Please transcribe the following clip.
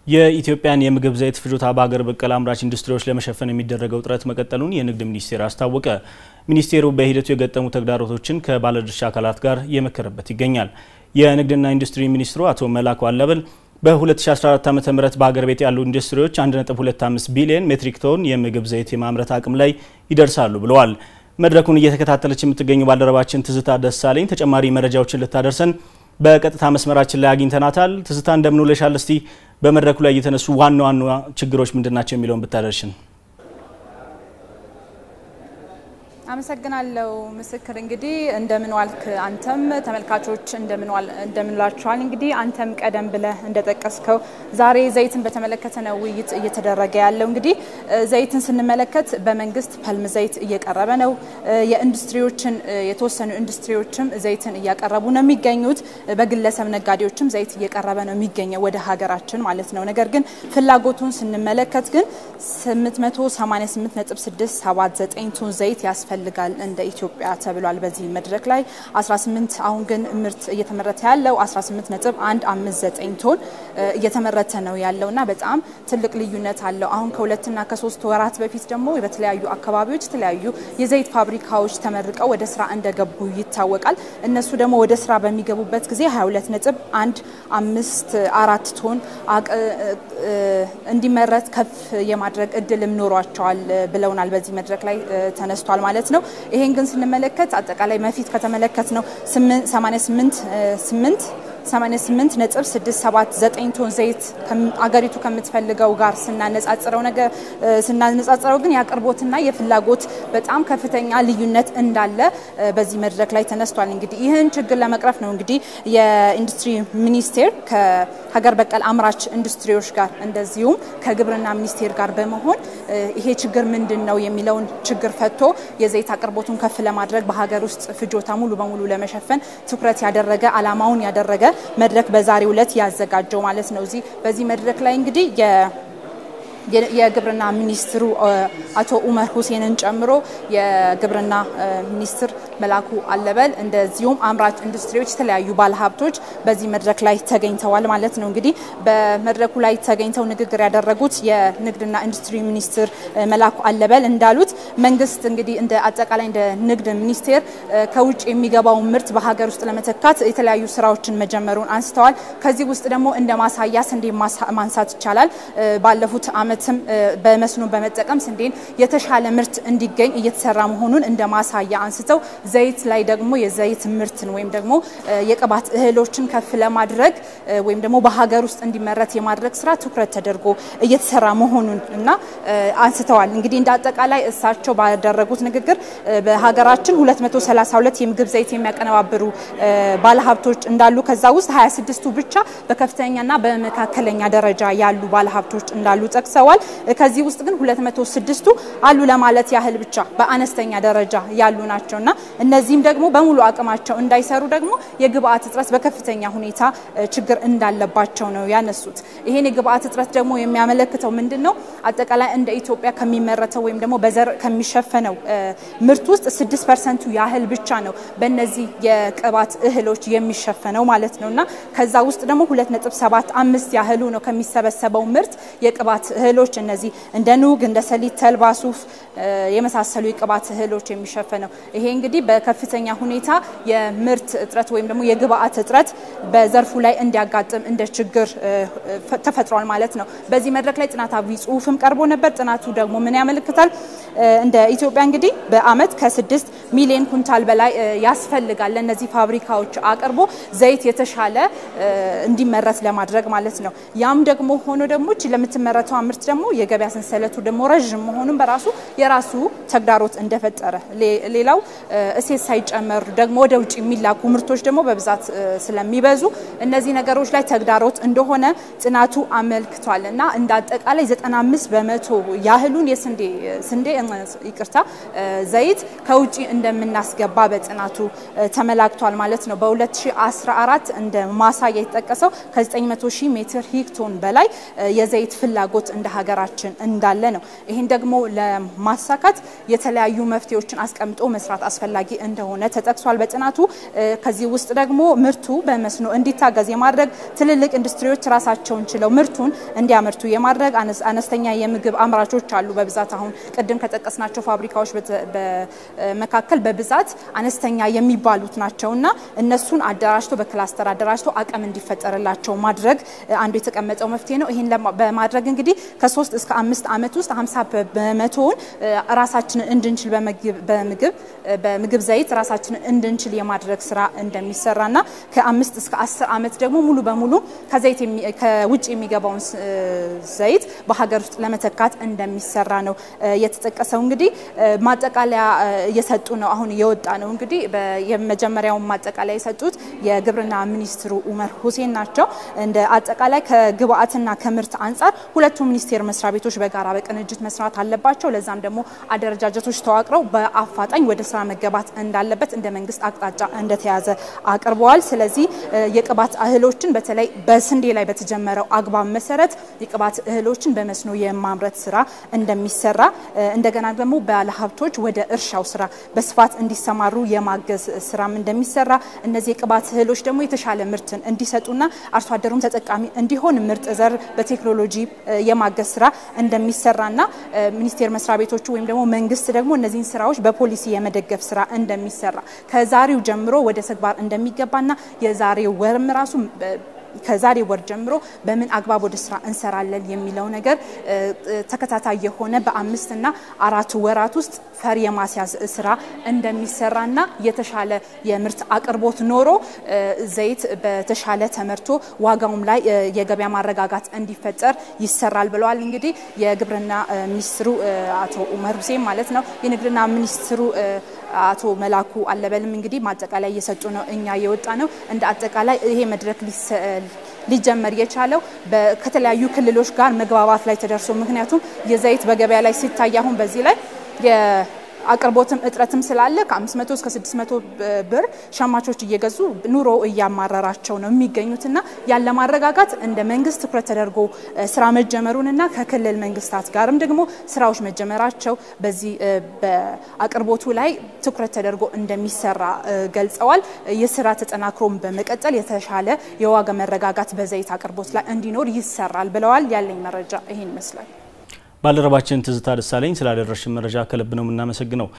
የኢትዮጵያን የምግብ ዘይት ፍጆታ በሀገር በቀል አምራች ኢንዱስትሪዎች ለመሸፈን የሚደረገው ጥረት መቀጠሉን የንግድ ሚኒስቴር አስታወቀ። ሚኒስቴሩ በሂደቱ የገጠሙ ተግዳሮቶችን ከባለድርሻ አካላት ጋር እየመከረበት ይገኛል። የንግድና ኢንዱስትሪ ሚኒስትሩ አቶ መላኩ አለበል በ2014 ዓ ም በሀገር ቤት ያሉ ኢንዱስትሪዎች 1.25 ቢሊዮን ሜትሪክ ቶን የምግብ ዘይት የማምረት አቅም ላይ ይደርሳሉ ብለዋል። መድረኩን እየተከታተለች የምትገኘው ባልደረባችን ትዝታ ደሳለኝ ተጨማሪ መረጃዎችን ልታደርሰን በቀጥታ መስመራችን ላይ አግኝተናታል። ትዝታ እንደምን ውለሻል? እስቲ በመድረኩ ላይ የተነሱ ዋና ዋና ችግሮች ምንድን ናቸው የሚለውን ብታደርሽን። አመሰግናለሁ ምስክር። እንግዲህ እንደምን ዋልክ አንተም ተመልካቾች እንደምን ዋላችኋል። እንግዲህ አንተም ቀደም ብለህ እንደጠቀስከው ዛሬ ዘይትን በተመለከተ ነው ውይይት እየተደረገ ያለው። እንግዲህ ዘይትን ስንመለከት በመንግስት ፐልም ዘይት እየቀረበ ነው። የኢንዱስትሪዎችን የተወሰኑ ኢንዱስትሪዎችም ዘይትን እያቀረቡ ነው የሚገኙት። በግለሰብ ነጋዴዎችም ዘይት እየቀረበ ነው የሚገኘው ወደ ሀገራችን ማለት ነው። ነገር ግን ፍላጎቱን ስንመለከት ግን 888.679 ቶን ዘይት ያስፈልጋል ይፈልጋል እንደ ኢትዮጵያ ተብሏል። በዚህ መድረክ ላይ 18 አሁን ግን ምርት እየተመረተ ያለው 18.159 ቶን እየተመረተ ነው ያለውና በጣም ትልቅ ልዩነት አለው። አሁን ከሁለትና ከሶስት ወራት በፊት ደግሞ በተለያዩ አካባቢዎች የተለያዩ የዘይት ፋብሪካዎች ተመርቀው ወደ ስራ እንደገቡ ይታወቃል። እነሱ ደግሞ ወደ ስራ በሚገቡበት ጊዜ 22.154 ቶን እንዲመረት ከፍ የማድረግ እድልም ኖሯቸዋል ብለውናል። በዚህ መድረክ ላይ ተነስቷል ማለት ነው። ይሄን ግን ስንመለከት አጠቃላይ መፊት ከተመለከት ነው 88 88 ነጥብ 679 ቶን ዘይት አገሪቱ ከምትፈልገው ጋር ስናነጻጽረው ነገር ስናነጻጽረው ግን የአቅርቦትና የፍላጎት በጣም ከፍተኛ ልዩነት እንዳለ በዚህ መድረክ ላይ ተነስቷል። እንግዲህ ይህን ችግር ለመቅረፍ ነው እንግዲህ የኢንዱስትሪ ሚኒስቴር ከሀገር በቀል አምራች ኢንዱስትሪዎች ጋር እንደዚሁም ከግብርና ሚኒስቴር ጋር በመሆን ይሄ ችግር ምንድን ነው የሚለውን ችግር ፈቶ የዘይት አቅርቦቱን ከፍ ለማድረግ በሀገር ውስጥ ፍጆታ ሙሉ በሙሉ ለመሸፈን ትኩረት ያደረገ አላማውን ያደረገ መድረክ በዛሬው ዕለት ያዘጋጀው ማለት ነው። እዚህ በዚህ መድረክ ላይ እንግዲህ የግብርና ሚኒስትሩ አቶ ኡመር ሁሴንን ጨምሮ የግብርና ሚኒስትር መላኩ አለበል እንደዚሁም አምራች ኢንዱስትሪዎች የተለያዩ ባለሀብቶች በዚህ መድረክ ላይ ተገኝተዋል ማለት ነው። እንግዲህ በመድረኩ ላይ ተገኝተው ንግግር ያደረጉት የንግድና ኢንዱስትሪ ሚኒስትር መላኩ አለበል እንዳሉት መንግስት እንግዲህ እንደ አጠቃላይ እንደ ንግድ ሚኒስቴር ከውጭ የሚገባውን ምርት በሀገር ውስጥ ለመተካት የተለያዩ ስራዎችን መጀመሩን አንስተዋል። ከዚህ ውስጥ ደግሞ እንደ ማሳያ ስንዴ ማንሳት ይቻላል። ባለፉት ዓመትም በመስኖ በመጠቀም ስንዴን የተሻለ ምርት እንዲገኝ እየተሰራ መሆኑን እንደ ማሳያ አንስተው ዘይት ላይ ደግሞ የዘይት ምርትን ወይም ደግሞ የቅባት እህሎችን ከፍ ለማድረግ ወይም ደግሞ በሀገር ውስጥ እንዲመረት የማድረግ ስራ ትኩረት ተደርጎ እየተሰራ መሆኑን እና አንስተዋል። እንግዲህ እንደ አጠቃላይ እሳቸው ባደረጉት ንግግር በሀገራችን 232 የምግብ ዘይት የሚያቀነባብሩ ባለሀብቶች እንዳሉ ከዛ ውስጥ 26ቱ ብቻ በከፍተኛና በመካከለኛ ደረጃ ያሉ ባለሀብቶች እንዳሉ ጠቅሰዋል። ከዚህ ውስጥ ግን 206ቱ አሉ ለማለት ያህል ብቻ በአነስተኛ ደረጃ ያሉ ናቸውና እነዚህም ደግሞ በሙሉ አቅማቸው እንዳይሰሩ ደግሞ የግብአት እጥረት በከፍተኛ ሁኔታ ችግር እንዳለባቸው ነው ያነሱት። ይሄን የግብአት እጥረት ደግሞ የሚያመለክተው ምንድን ነው? አጠቃላይ እንደ ኢትዮጵያ ከሚመረተው ወይም ደግሞ በዘር ከሚሸፈነው ምርት ውስጥ 6 ፐርሰንቱ ያህል ብቻ ነው በእነዚህ የቅባት እህሎች የሚሸፈነው ማለት ነው እና ከዛ ውስጥ ደግሞ 2.75 ያህሉ ነው ከሚሰበሰበው ምርት የቅባት እህሎች እነዚህ እንደ ኑግ፣ እንደ ሰሊጥ፣ ተልባ፣ ሱፍ የመሳሰሉ የቅባት እህሎች የሚሸፈነው ይሄ እንግዲህ በከፍተኛ ሁኔታ የምርት እጥረት ወይም ደግሞ የግብአት እጥረት በዘርፉ ላይ እንዲያጋጥም እንደ ችግር ተፈጥሯል ማለት ነው። በዚህ መድረክ ላይ ጥናታዊ ጽሁፍም ቀርቦ ነበር። ጥናቱ ደግሞ ምን ያመለክታል? እንደ ኢትዮጵያ እንግዲህ በአመት ከስድስት ሚሊዮን ኩንታል በላይ ያስፈልጋል ለእነዚህ ፋብሪካዎች አቅርቦ ዘይት የተሻለ እንዲመረት ለማድረግ ማለት ነው። ያም ደግሞ ሆኖ ደግሞ ለምትመረተው ምርት ደግሞ የገበያ ሰንሰለቱ ደግሞ ረዥም መሆኑን በራሱ የራሱ ተግዳሮት እንደፈጠረ ሌላው እሴት ሳይጨመር ደግሞ ወደ ውጭ የሚላኩ ምርቶች ደግሞ በብዛት ስለሚበዙ እነዚህ ነገሮች ላይ ተግዳሮት እንደሆነ ጥናቱ አመልክቷል እና እንደ አጠቃላይ 95 በመቶ ያህሉን የስንዴ ስንዴ ይቅርታ ዘይት ከውጭ እንደምናስገባ በጥናቱ ተመላክቷል ማለት ነው። በ2014 እንደ ማሳያ የተጠቀሰው ከ900 ሺህ ሜትር ሂክቶን በላይ የዘይት ፍላጎት እንደ ሀገራችን እንዳለ ነው። ይህን ደግሞ ለማሳካት የተለያዩ መፍትሄዎችን አስቀምጦ መስራት አስፈላጊ አስፈላጊ እንደሆነ ተጠቅሷል በጥናቱ። ከዚህ ውስጥ ደግሞ ምርቱ በመስኖ እንዲታገዝ የማድረግ ትልልቅ ኢንዱስትሪዎች ራሳቸውን ችለው ምርቱን እንዲያመርቱ የማድረግ አነስተኛ የምግብ አምራቾች አሉ። በብዛት አሁን ቅድም ከጠቀስናቸው ፋብሪካዎች መካከል በብዛት አነስተኛ የሚባሉት ናቸው እና እነሱን አደራጅቶ በክላስተር አደራጅቶ አቅም እንዲፈጠርላቸው ማድረግ አንዱ የተቀመጠው መፍትሄ ነው። ይህን በማድረግ እንግዲህ ከሶስት እስከ አምስት ዓመት ውስጥ ሀምሳ በመቶውን ራሳችንን እንድንችል በምግብ በምግብ ዘይት ራሳችንን እንድንችል የማድረግ ስራ እንደሚሰራና ከአምስት እስከ አስር ዓመት ደግሞ ሙሉ በሙሉ ከዘይት ከውጭ የሚገባውን ዘይት በሀገር ውስጥ ለመተካት እንደሚሰራ ነው የተጠቀሰው። እንግዲህ ማጠቃለያ እየሰጡ ነው። አሁን እየወጣ ነው። እንግዲህ የመጀመሪያውን ማጠቃለያ የሰጡት የግብርና ሚኒስትሩ ኡመር ሁሴን ናቸው። እንደ አጠቃላይ ከግብአትና ከምርት አንጻር ሁለቱ ሚኒስቴር መስሪያ ቤቶች በጋራ በቅንጅት መስራት አለባቸው። ለዛም ደግሞ አደረጃጀቶች ተዋቅረው በአፋጣኝ ወደ ስራ መገባት እንዳለበት እንደ መንግስት አቅጣጫ እንደተያዘ አቅርበዋል። ስለዚህ የቅባት እህሎችን በተለይ በስንዴ ላይ በተጀመረው አግባብ መሰረት የቅባት እህሎችን በመስኖ የማምረት ስራ እንደሚሰራ እንደገና ደግሞ ባለሀብቶች ወደ እርሻው ስራ በስፋት እንዲሰማሩ የማገዝ ስራም እንደሚሰራ እነዚህ የቅባት እህሎች ደግሞ የተሻለ ምርትን እንዲሰጡና አርሶ አደሩም ተጠቃሚ እንዲሆን ምርጥ ዘር በቴክኖሎጂ የማገዝ ስራ እንደሚሰራና ሚኒስቴር መስሪያ ቤቶቹ ወይም ደግሞ መንግስት ደግሞ እነዚህን ስራዎች በፖሊሲ የመደገፍ ስራ እንደሚሰራ ከዛሬው ጀምሮ ወደ ተግባር እንደሚገባና የዛሬው ወርም ራሱ ከዛሬ ወር ጀምሮ በምን አግባብ ወደ ስራ እንሰራለን የሚለው ነገር ተከታታይ የሆነ በአምስትና አራት ወራት ውስጥ ፈር የማስያዝ ስራ እንደሚሰራና የተሻለ የምርት አቅርቦት ኖሮ ዘይት በተሻለ ተመርቶ ዋጋውም ላይ የገበያ ማረጋጋት እንዲፈጠር ይሰራል ብለዋል። እንግዲህ የግብርና ሚኒስትሩ አቶ ኡመር ሁሴን ማለት ነው። የንግድና ሚኒስትሩ አቶ መላኩ አለበልም እንግዲህ ማጠቃላይ እየሰጡ ነው። እኛ የወጣ ነው እንደ አጠቃላይ ይሄ መድረክ ሊጀመር የቻለው ከተለያዩ ክልሎች ጋር መግባባት ላይ ተደርሶ ምክንያቱም የዘይት በገበያ ላይ ሲታይ አሁን በዚህ ላይ አቅርቦትም እጥረትም ስላለ ከ500 እስከ 600 ብር ሸማቾች እየገዙ ኑሮ እያማረራቸው ነው የሚገኙትና ያለ ማረጋጋት እንደ መንግስት ትኩረት ተደርጎ ስራ መጀመሩንና ከክልል መንግስታት ጋርም ደግሞ ስራዎች መጀመራቸው በዚህ በአቅርቦቱ ላይ ትኩረት ተደርጎ እንደሚሰራ ገልጸዋል። ይህ ስራ ተጠናክሮም በመቀጠል የተሻለ የዋጋ መረጋጋት በዘይት አቅርቦት ላይ እንዲኖር ይሰራል ብለዋል። ያለኝ መረጃ ይሄን ይመስላል። ባልደረባችን ትዝታ ደሳለኝ ስላደረሽን መረጃ ከልብ ነው የምናመሰግነው።